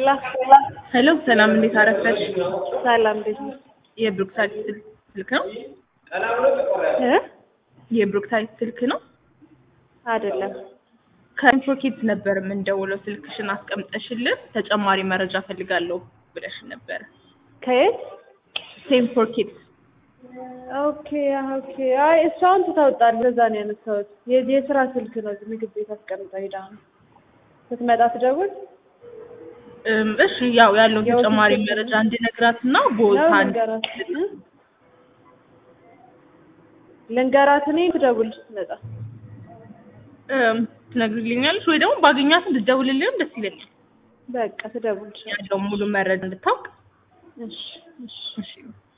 ሄላ ሄሎ ሰላም፣ እንዴት አረፈሽ? ሰላም እንዴት ነሽ? የብሩክታይት ስልክ ነው? እ የብሩክታይት ስልክ ነው? አይደለም ከኢንፎኬት ነበር የምንደውለው። ስልክሽን አስቀምጠሽልን ተጨማሪ መረጃ ፈልጋለሁ ብለሽን ነበረ። ከየት? ሴም ፎር ኪድስ ኦኬ ኦኬ። አይ እሷን ትታውጣል። ለዛ ነው ያነሳሁት። የ- የስራ ስልክ ነው። እዚህ ምግብ ቤት አስቀምጣ ሄዳ ነው። ስትመጣ ትደውል እም፣ እሺ ያው ያለውን ያው ተጨማሪ ስልክ- መረጃ እንድነግራትና ቦታ ነው ልንገራት እ? ልንገራት እኔ ትደውል ስትመጣ። እም፣ ትነግሪልኛለሽ ወይ ደግሞ ባገኛት እንድትደውልልኝም ደስ ይለኛል። በቃ ትደውል። ያለውን ሙሉ መረጃ እንድታውቅ እሺ እሺ እሺ